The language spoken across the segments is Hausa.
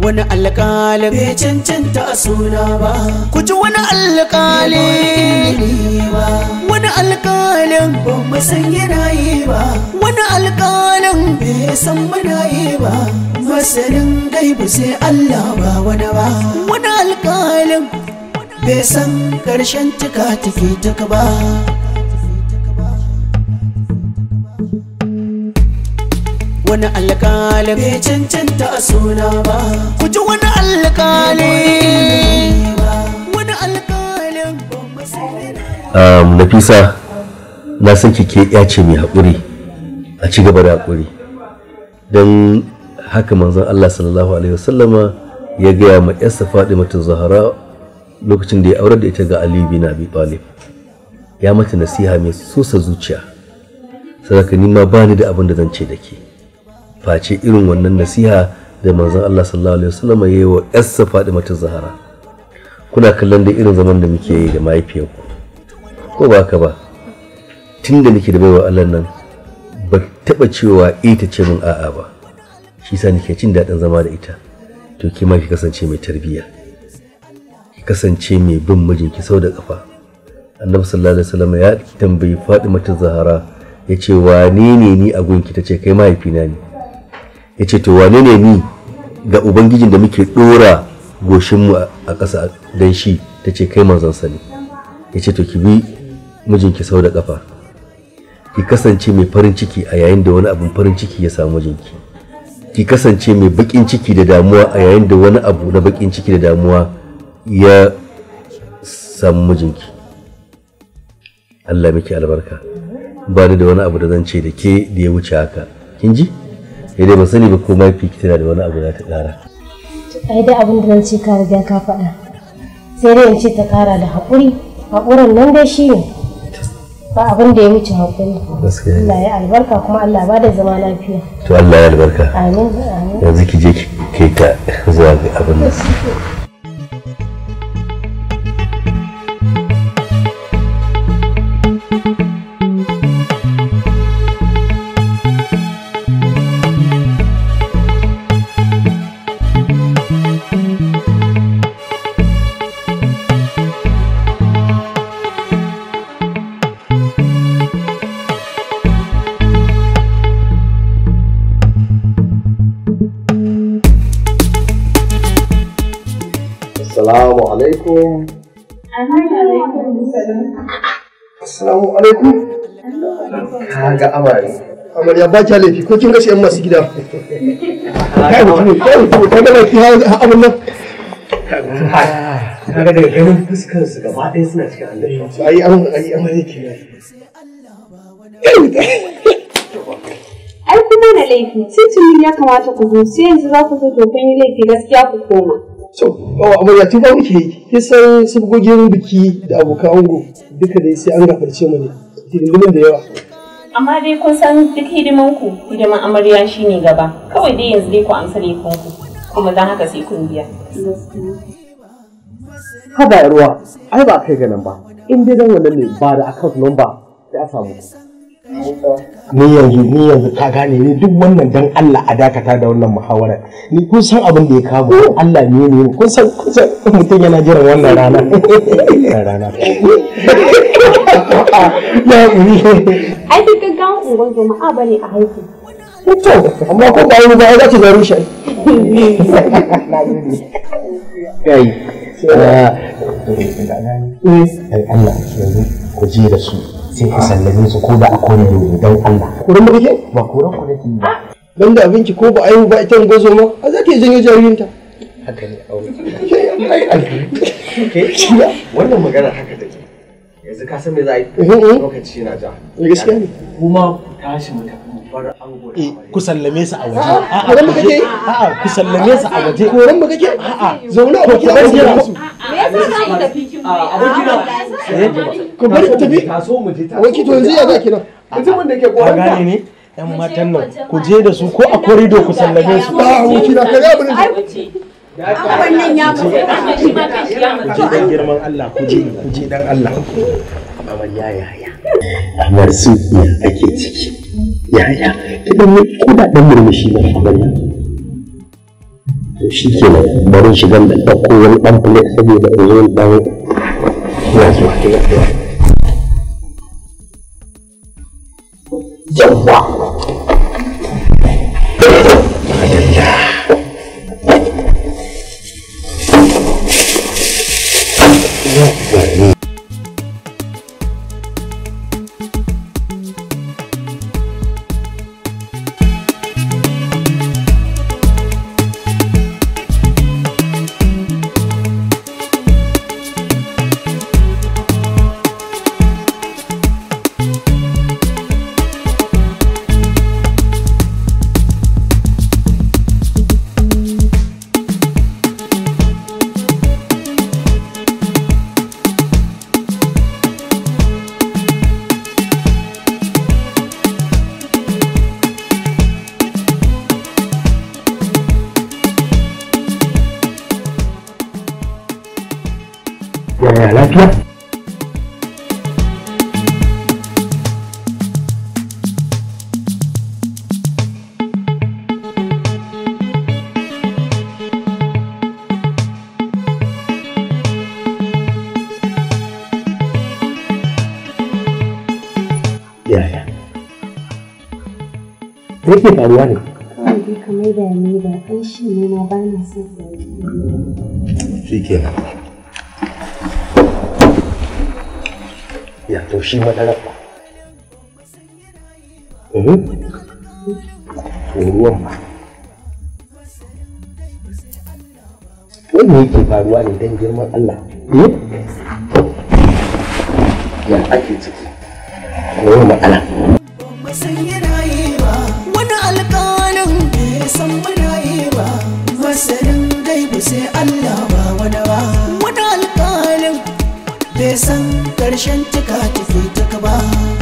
wani alƙalin bai cancanta a suna ba ku ji wani alƙali wani alƙalin ban mu san yana yi ba wani alƙalin bai san muna yi ba masanin gaibu sai Allah ba wani ba wani alƙalin bai san ƙarshen tuka take tuka ba wani alƙali bai cancanta a suna ba ku ji wani alƙali wani alƙalin um, nafisa na san kike ya ce mai haƙuri a ci gaba da haƙuri don haka manzon Allah sallallahu alaihi wasallama ya gaya ma yarsa Fatimatu Zahra lokacin da ya aurar da ita ga Ali bin Abi Talib ya mata nasiha mai sosa zuciya sadaka ni ma bani da abin da zan ce da ke face irin wannan nasiha da manzon Allah sallallahu alaihi wasallama ya yi wa yarsa Fatimatu Zahra kuna kallon da irin zaman da muke yi da mahaifiyarku ko ba ka ba tun da nake da baiwa Allah nan ba taba cewa eh ta ce min a'a ba shi yasa nake jin daɗin zama da ita to ki ma ki kasance mai tarbiyya ki kasance mai bin mijinki sau da kafa annabi sallallahu alaihi wasallam ya tambayi Fatima ta Zahara ya ce wane ne ni a gunki ta ce kai mahaifina ne ya ce to wane ne ni ga ubangijin da muke ɗora goshinmu a ƙasa don shi ta ce kai manzon sa ne ya ce to ki bi mijinki sau da kafa ki kasance mai farin ciki a yayin da wani abun farin ciki ya samu mijinki ki kasance mai bakin ciki da damuwa a yayin da wani abu na bakin ciki da damuwa ya samu mijinki Allah miki albarka ba ni da wani abu da zan ce da ke da ya wuce haka kin ji sai dai ban sani ba ko mafi ki tana da wani abu da ta kara ai dai abin da zan ce ka riga ka faɗa sai dai in ce ta ƙara da haƙuri haƙurin nan dai shi ne ba abin da ya wuce haƙuri gaskiya ne. Allah ya albarka kuma Allah ba da zama lafiya to Allah ya albarka amin amin yanzu ki je ki kai ta zuwa ga abin da Assalamu alaikum. Assalamu alaikum. Kaga amare. amarya ba kya laifi ko kin ga yan masu gida kai mutum kai mutum ka ga laifi ha abun nan Kaga daga ganin fuskar su gaba ɗaya suna cikin annabi. ai an ai amarya ke Ai kuma da laifi, titinin ya kamata ku zo, sai yanzu za ku zo to kun yi laifi gaskiya ku koma. so oh amarya tun ba muke yi kin san sabgogin biki da abokan ango duka dai sai an gafarce mu ne hidindimin da yawa Amma dai kun san duk hidiman ku, hidiman amarya shine gaba. Kawai dai yanzu dai ku amsa laifin ku, kuma don haka sai kun biya. Haba ruwa, ai ba kai ganin ba. In dai dan wannan ne ba da account number sai a samu. ni yanzu ni yanzu ka gane ni duk wannan dan Allah a dakata da wannan muhawara ni kun san abin da ya kamo Allah ne ne kun san kun san mutum yana jiran wannan rana rana ya uri Ai duk gaggawan unguwar jama'a bane a haihu. to amma ko ba yi ba za ki zaro shi Kai. ai Allah yanzu ku je da su sai ku sallame su ko da a kore ne dan Allah kuran da kake ba kuran ku nake ba dan da abinci ko ba ayu ba ita gozo ma a za ta yi janyo jaririnta Haka ne aure. Wannan magana haka take. Yanzu ka san me za a yi? Lokaci na ja. gaskiya ne Kuma ku tashi mu tafi mu bar ango da amarya. ku sallame su a waje a'a ku kake a'a ku sallame su a waje koran ba kake a'a zauna a To, kira ku su bar su Abokina. ku bari ku tafi Taso mu je taso. wanki to yanzu ya za ki nan Mutumin da ke ka koran gane ne yan matan nan ku je da su ko a korido ku sallame su a wanki na kare abin da Wannan ya mutu, shi ma kan shi ya mutu. ku dan girman Allah ku je ku je dan Allah amarya yaya. Amar su iya ake ciki yaya idan ne ko da dan murmushi ba amarya shi kenan bari shigan da ɗauko wani ɗan plate saboda in zo in ɗan ina zuwa ina zuwa yawwa yaya lafiya yaya me yake faruwa ne kawai dai kamar da ni ba ɗan shi ne na ba na son shi kenan ya to shi madarar ba Mhm. to ruwan ba wanda yake faruwa ne don girman Allah eh? ya ake ciki wani matsala ba san yana yi ba wani alƙalin bai san muna yi ba masanin gaibu sai Allah ba wani ba wani alƙalin bai san ƙarshen cika tafi taka ba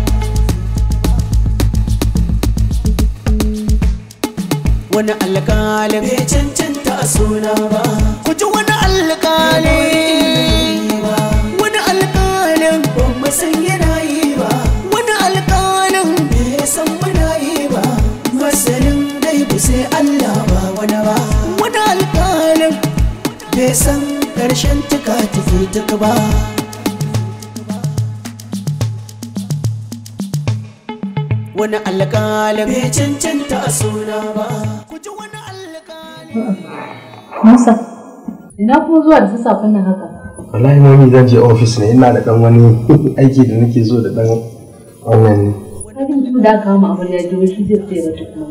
wani alƙalin bai cancanta a suna ba ku ji wani alƙalin wani alƙalin ba mu san yana yi ba wani alƙalin bai san muna yi ba masanin gaibu sai Allah ba wani ba wani alƙalin bai san ƙarshen tuka tafi tuka ba wani alƙalin bai cancanta a suna ba ku ji wani alƙalin Musa, ina kuma zuwa da sassafen nan haka? wallahi mami zan je ofis ne ina da dan wani aiki da nake zo da dan wannan ne Kafin mutum da aka kama abin ya ji shi zai tsaye mata kuma.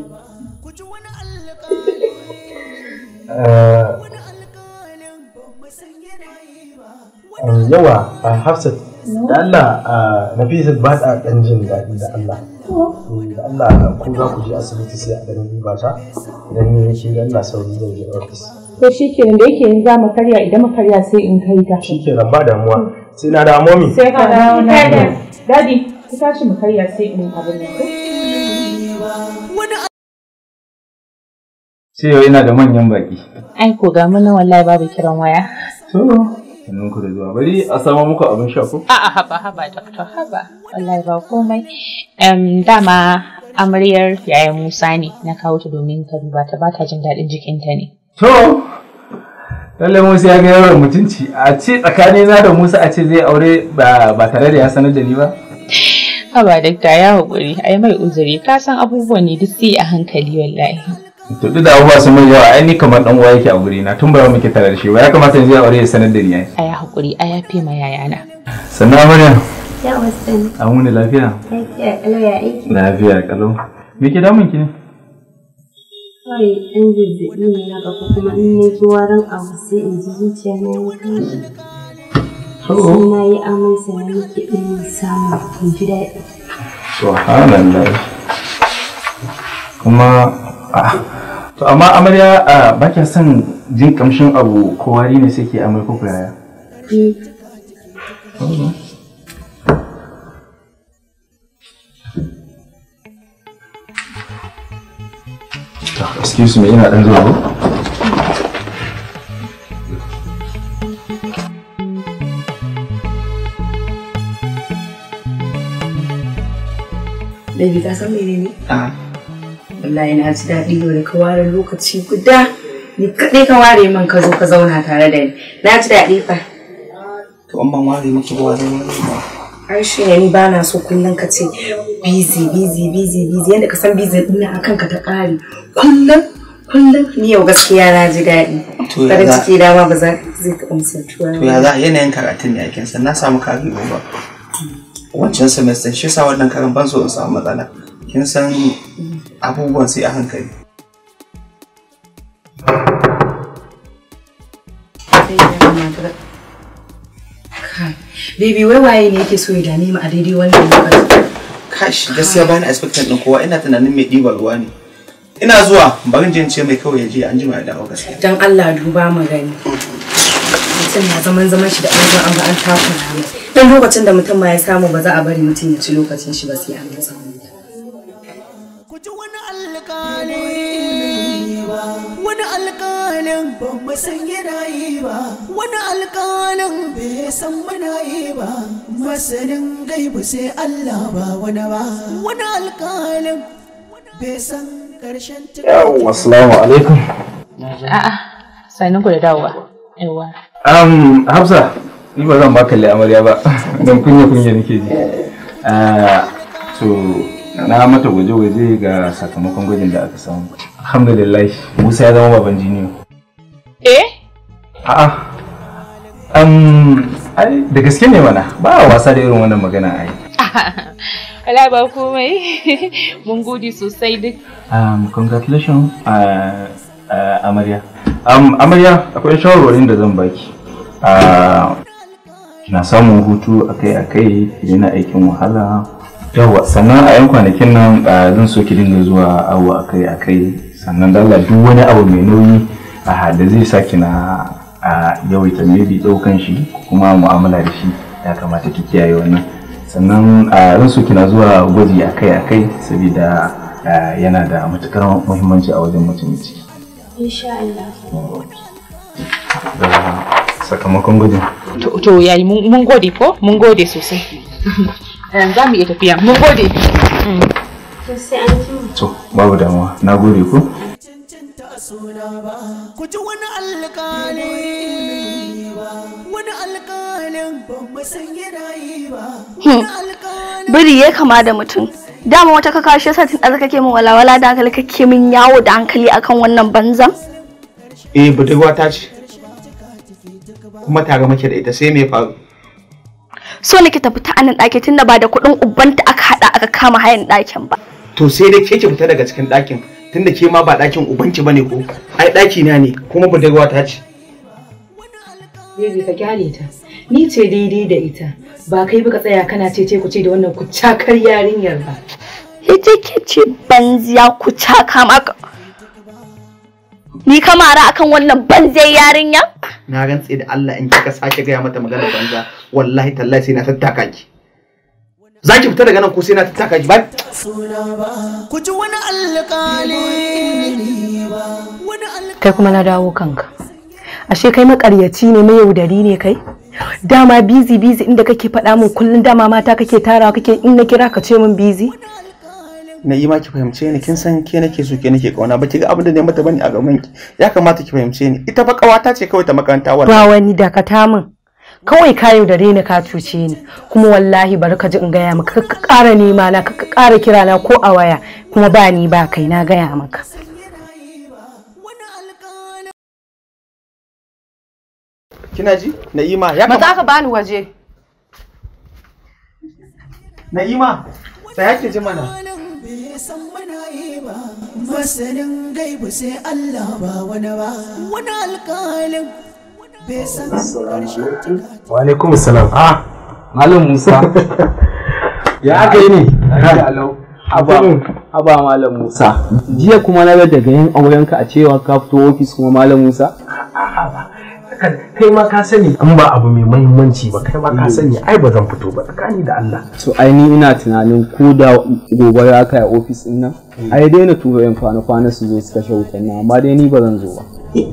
Um, yawa a Hafsat da Allah a Nafisat ba ta ɗan jin daɗi da Allah. Mm, Da Allah ko za ku je asibiti sai a ɗan duba ta idan ni shi da Allah sauri zan je ofis. To shi kenan da yake yanzu za mu karya idan mu karya sai in kai ta. Shi ke ba damuwa sai na dawo momi. Sai ka dawo na Dadi, ku tashi mu karya sai in abin nan. sai yau ina da manyan baki. Ai ko ga mun wallahi babu kiran waya. To, sannan ku da zuwa. Bari a samo muku abin sha ko? A'a haba haba doctor haba. Wallahi ba komai. Em dama amaryar yayan Musa ne na kawo ta domin ka duba ta bata jin daɗin jikinta ne. To, lallai Musa ya ga yawan mutunci. A ce tsakanina da Musa a ce zai aure ba ba tare da ya sanar da ni ba? Haba dakta ya haƙuri ai mai uzuri ka san abubuwan ne duk sai a hankali wallahi. To duk da abubuwa sun mai yawa ai ni kamar dan uwa yake a guri na tun ba muke tare da shi ba ya kamata yanzu ya aure ya sanar da ni ai. A ya haƙuri a yafe ma yayana. Sannan amarya, Ya wasu an wuni lafiya? lafiya kalau ya aiki. Lafiya kalau. Me ke damun ki ne? Kawai ɗan zazzaɓi ne na ko kuma in na ji warin abu sai in ji zuciya na ya tashi. Sai na yi amai sannan nake ɗin samu in ji daɗi. Subhanallah. Kuma ah, to amma amarya ah, ba kya son jin kamshin abu ko wari ne sai ke amai ko yaya? Eh, To, Excuse me, ina dan zuwa ko? Baby ka san mene ne? Wallahi na ji daɗi yau da ka ware lokaci guda Ni kaɗai ka ware min ka zo ka zauna tare da ni. Na ji daɗi fa. To an ban ware miki ba wani ba. Ai shi ne ni ba na so kullum ka ce busy busy busy busy yadda ka san busy ɗin a kanka ta ƙare. Kullum kullum ni yau gaskiya na ji daɗi. To ya Farin za- ciki dama ba za zai taɓa misaltuwa. To ya za yanayin karatun ne ake san na samu kari ba. Wancan semester shi sa wannan karan ban so in samu matsala. Kin san abubuwan sai a hankali. Kai, Baby wai waye ne yake so ya dame mu a daidai wannan lokacin? Kash gaskiya bani expectant din kowa ina tunanin mai ɗiban ruwa ne. Ina zuwa barin jin ce mai kawai ya je an jima ya dawo gaskiya. Don Allah duba mu gani. Mutum na zaman zaman shi da an zo an ga an takura mai. Dan lokacin da mutum ma ya samu ba za a bari mutum ya ci lokacin shi ba sai an masa wani. wani alƙalin ban mu san yana yi ba wani alƙalin bai san muna yi ba masanin gaibu sai Allah ba wani ba wani alƙalin bai san ƙarshen Yawwa, assalamu alaikum. A'a, sanin ku da dawowa. Yawwa. Um, Hafsa, ni ba zan baka amarya ba, don kunya kunya nake ji. Ah, so, na mata gwaje-gwaje ga sakamakon gwajin da aka samu. Alhamdulillah, Musa ya zama baban jiniyo. Eh? A'a. Um, ai, da gaske ne mana, ba a wasa da irin wannan magana ai. Wala ba komai. Mun gode sosai duk. Um, congratulations, uh, uh, Amarya. Um, Amarya, akwai shawarwarin da zan baki. Uh, kina samun hutu akai-akai, ki daina aikin wahala. Yawa, sannan a 'yan kwanakin nan uh, zan so ki dinga zuwa awo akai-akai. Sannan dalla duk wani abu mai nauyi uh, da zai sa kina uh, yawaita maybe ɗaukan shi ko kuma mu'amala da shi ya kamata ki kiyaye wannan. Sannan uh, zan so kina zuwa gwaji akai-akai saboda uh, yana da matukar muhimmanci a wajen mutum ciki. Insha Allah. Da sakamakon gwajin. To, to yayi mun mun gode ko? Mun gode sosai. Eh, Za mu iya tafiya. Mun gode. Mm. To sai an ji. To, babu damuwa. Na gode ku. ku ji wani alƙali wani alƙalin ban mu san yana yi ba biri ya kama da mutum dama wata ka kashe sa tun da kake min walawala da hankali kake min yawo da hankali akan wannan banzan Eh budurwa ta ce. Kuma tare muke da ita sai me faru? so nake ta fita anan ɗaki tunda ba da kuɗin ubanta aka haɗa aka kama hayan ɗakin ba To sai dai ke ki fita daga cikin ɗakin tunda ke ma ba ɗakin ubanki bane ko? Ai ɗaki na ne kuma budurwa ta ce. Baby ka kyale ta. Ni ce daidai da ita. Ba kai ba ka tsaya kana ce ku ce da wannan kucakar yarinyar ba. ita ke ce banziya ku caka maka ni kamara akan wannan banzai yarinya Na rantse da Allah in kika sake gaya mata magana banza wallahi tallahi sai na tattaka ki. Za ki fita daga nan ko sai na tattaka ki ba? ku ji wani alƙali wani Kai kuma na dawo kanka. Ashe kai makaryaci ne mai yaudari ne kai? Dama bizi bizi inda kake faɗa min kullum dama mata kake tarawa kake in na kira ka ce min bizi? Na yi ma ki fahimce ni kin san ke nake so ke nake kauna ba ki ga abin da ne mata bane a gaban ki. Ya kamata ki fahimce ni. Ita fa kawata ce kawai ta makaranta Ba wallahi. wani dakata min. Kawai ka yaudare ni ka cuce ni kuma wallahi bari ka ji in gaya maka ka ƙara nema na ka ƙara kira na ko a waya kuma ba ni ba kai na gaya maka. Kina ji? Na'ima ya maza kamata ka bani waje Na'ima sai ki ji mana. bai san muna yi ba masanin gaibu sai Allah ba wani ba wani alƙalin bai san ƙarshen Wa alaikum salam. Ah, Malam Musa. ya aka yi ne? Haba, haba Malam Musa. Jiya kuma na ga daga yin aurenka a cewa ka fito ofis kuma Malam Musa. kai ma ka sani in ba abu mai mahimmanci ba kai ma ka sani ai ba zan fito ba tsakani da Allah So ai ni ina tunanin ko da gobe ya kai a ofis din nan. Ai daina tura yan kwana-kwana su zo su kashe wutan nan amma dai ni ba zan zo ba.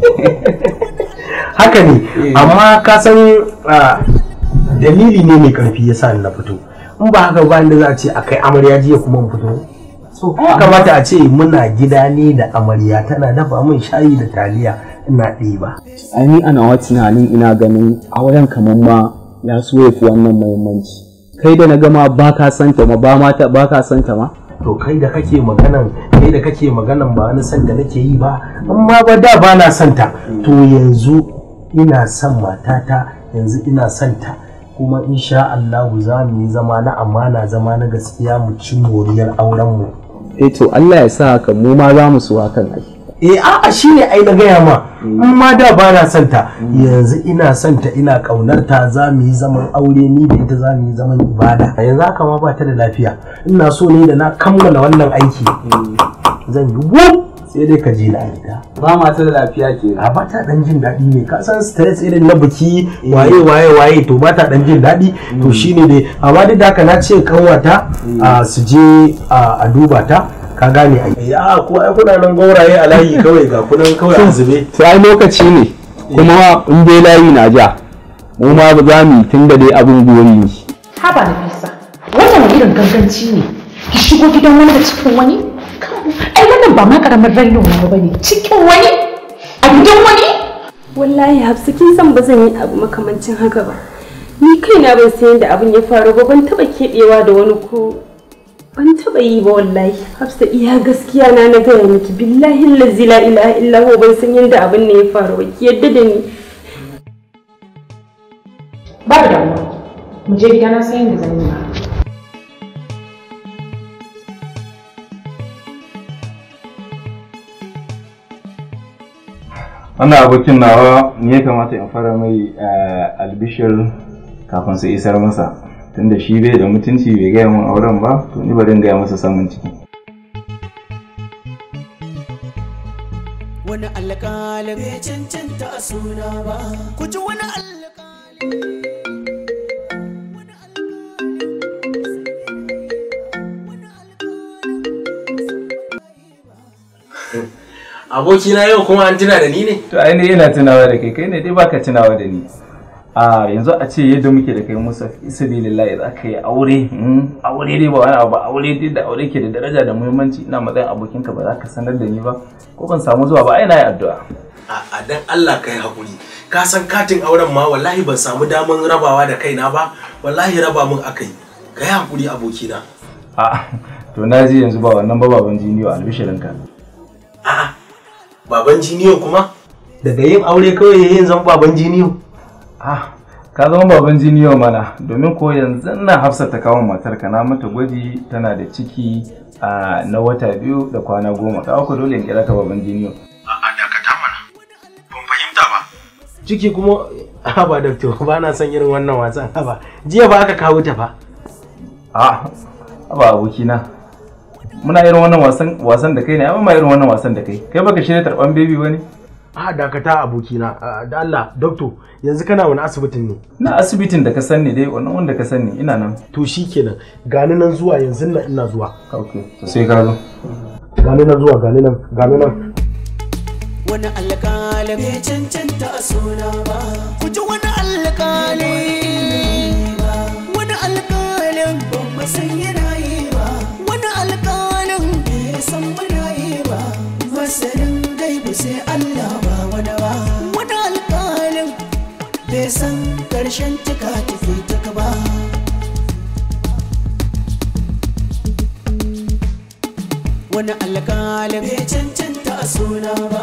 haka ne amma ka san ah, dalili ne mai karfi yasa ni na fito in ba haka ba inda za a ce a kai amarya jiya kuma mu fito so ya kamata a ce muna gida ne da amarya tana dafa min shayi da taliya ina ɗiba ai ni ana wa tunanin ina ganin auren kamar ma ya so ya fi wannan muhimmanci kai da na gama ba ka santa ma ba ma ta ba ka santa ma to kai da kake maganan kai da kake maganan ba wani san da nake yi ba amma ba da ba na santa to yanzu ina son matata yanzu ina santa kuma insha Allah za mu yi zama na amana zama na gaskiya mu ci moriyar auren mu eh to Allah ya sa haka mu ma za mu so hakan ai eh a'a shine ai na gaya ma in ma da ba na santa yanzu ina santa ina kaunar ta za mu yi zaman aure ni da ita za mu yi zaman ibada yanzu haka ma ba ta da lafiya ina so ne da na kammala wannan aiki zan yi wuf sai dai ka je na gida ba ma ta da lafiya ke a ba ta dan jin daɗi ne ka san stress irin na biki waye waye waye to ba ta dan jin daɗi to shine dai amma duk da haka na ce kanwata a su je a duba ta ka gane ai ya ko ai kuna nan gauraye a layi kawai ga kunan kawai a zube sai lokaci ne kuma in dai layi na ja mu ma ba za mu yi tun da dai abin gori ne haba na fisa wannan wani irin ganganci ne ki shigo gidan wani da cikin wani ai wannan ba ma karamin raino na ba ne cikin wani a gidan wani wallahi hafsa kin san ba zan yi abu makamancin haka ba ni kaina ban san yadda abin ya faru ba ban taba keɓewa da wani ko ban taba yi ba wallahi hafsa iya gaskiya na na gaya miki billahi lazi la ilaha illa huwa ban san yadda abin ne ya faru ba ki yadda da ni ba da damuwa mu je gida na san yadda zan yi ba wannan abokin nawa ne ya kamata in fara mai albishir kafin su isar masa tunda shi bai da mutunci bai gaya mun auren ba to ni bari in gaya masa samun ciki wani alƙalin bai cancanta a suna ba ku ji wani alƙalin abokina yau kuma an tuna da ni ne to ai ne ina tunawa da kai kai ne dai baka tunawa da ni a yanzu a ce yadda muke da kai musa isabilillahi za ka yi aure aure dai ba wani abu ba aure dai da aure ke da daraja da muhimmanci ina matsayin abokinka ba za ka sanar da ni ba ko ban samu zuwa ba ai na yi addu'a a dan Allah ka yi haƙuri ka san katin auren ma wallahi ban samu daman rabawa da kaina ba wallahi raba mun akai ka yi haƙuri abokina a to na ji yanzu ba wannan ba baban jiniyo albishirinka a'a baban jiniyo kuma daga yin aure kawai yayin zan baban jiniyo ah ka zama baban jiniyo mana domin ko yanzu na hafsa ta kawo matar ka na mata gwaji tana da ciki a na wata biyu da kwana goma ka ku dole in kira ka baban jiniyo a'a dakata mana ban fahimta ba ciki kuma haba doctor ba na son irin wannan wasan haba jiya ba aka kawo ta fa a haba abokina muna irin wannan wasan wasan da kai ne amma irin wannan wasan da kai kai baka shirya tarban baby bane a dakata abokina da Allah doctor yanzu kana wani asibitin ne na asibitin da ka sani dai wannan wanda ka sani ina nan to shikenan gani nan zuwa yanzu nan ina zuwa okay to sai ka zo gani nan zuwa gani nan gani nan wani alƙalin bai cancanta a suna ba ku ji wani alƙalin wani alƙalin ba mu san yana yi ba wani alƙalin bai san muna yi ba masanin gaibu sai Allah ba wani ba wani alƙalin bai san ƙarshen tuka tafi tuka ba wani alƙalin bai cancanta a suna ba